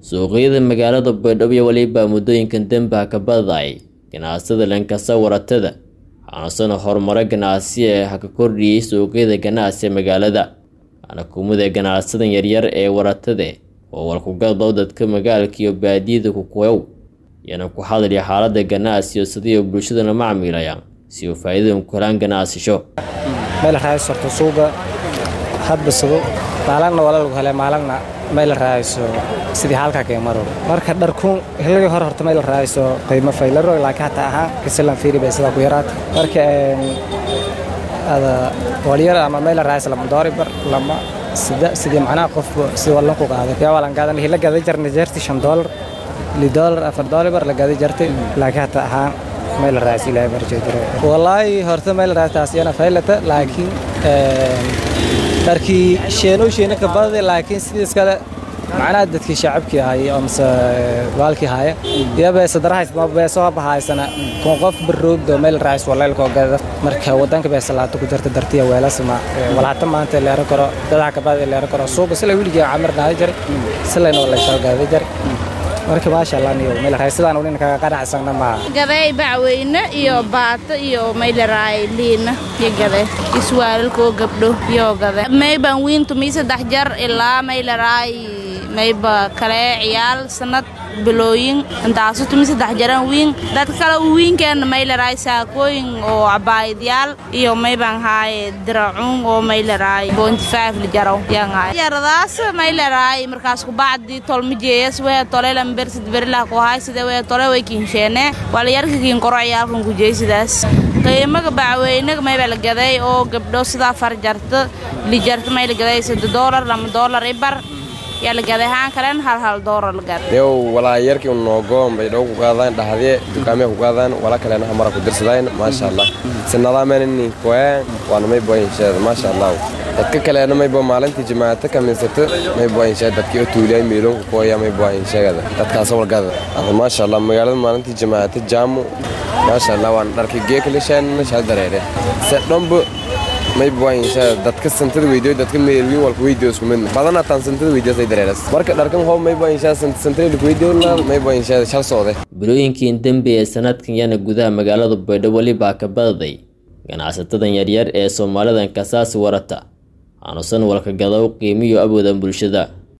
suuqyada magaalada baydhabo iyo weliba muddooyinkan dembaha ka badayay ganacsada lankasa waratada waxaanasana horumaro ganacsi ee ha ka kordhiyey suuqyada ganacsi ee magaalada waxaana kumida ganacsadan yaryar ee waratade oo walkugadlow dadka magaalka iyo baadiyada kukuyow iyana ku hadlaya xaalada ganacsiyo sidii bulshadana macmiilayaan si uu faa'iidadan ku helaan ganacsisho meel raaysorto suuga hadbasado maalagna wala lagu hele maalagna meel raayso sidii halkaa kee maro marka dharkuun hilagii hore horta meel raayso qiimo faylaro laakiin hataa ahaan kasilan fiiri bay sidaa ku yaraata marka ada walyar ama meel raayso lama doori bar lama sida sidii macnaha qof sidii wallan ku qaaday yaa walan gaadan hila gaday jarna jeerti shan doolar li doolar afar doolar bar la gaday jartay laakiin hataa ahaan meel raayso ilaahay barjay jiray wallaahi horta meel raayso taas iyana faylata laakiin dharkii sheeno sheeno ka baday laakiin sidiis kale macnaha dadkii shacabkii ahay amase baalkii haya iyo beesa darahays beeso bahaysana kun qof baroogdo meel raayis walaylkoo gada marka wadanka beesa laata ku jirta dartiya weelasma walhata maanta leero karo dadaha kabada leero karo suuqa sila wiligii camir dhaada jiray silayna walayshaa gaada jiray marka maasha allah niyo meel raaysadaan ulin kaga qanacsana maaha gaday bacweyne iyo baato iyo maylaraay liina iyo gade iswaalalkoo gabdho iyo gade mayban wiintu mii saddex jar ilaa maylaraay mayba kale ciyaal sanad bilooyin intaasu tumi saddex jaran wiin dad kale wiinkeena maylaraay saakooyin oo cabaayadyaal iyo mayban haaye diracuun oo maylaraay bontifaaf lijaraw yaradaas maylaraay markaas kubacdi tolmajeeyas wee tolelan bersid berilah ku haay sida wee tole way kiinsheene walayarkakiin koro ciyaalkan kujeey sidaas qiimaga bacweynaga mayba la gaday oo gabdho sidaa farjarta lijarta may la gaday sadde doolar lama doolar ibar yalagadahaan kalen hal hal doolar lagad yow walaa yarkii unoogoon bay dhow ku qaadaan dhahdee dukaamee ku qaadaan wala kalena hamara ku dirsadaan maasha allah sinadaamenini koyaan waana may boyinsheeda maasha allah dadka kalena may bo maalintii jamaacata kaminsata may boyinsheeda dadkii oo tuuliyay meeloonku kooya may boyinsheegada dadkaas walgada ada maasha allah magaalada maalintii jamaacata jaamu maasha allah waan dharkii geekalishaanna shal dareere se dhombo may boyinsheeda dadka santada weydiyo dadka meelwiin walka weydiyo isku mid badan ataan santada weydiyo dareeras marka dharkan hoob may boyinsheeda santada weydiyo may boyinsheeda shal soode bilooyinkiin dembi ee sanadkan yana gudaha magaalada baydhabo welibaa ka badaday ganacsatadan yaryar ee soomaalidan kasaasi warata aanusan walka gadow qiimiyo awoodan bulshada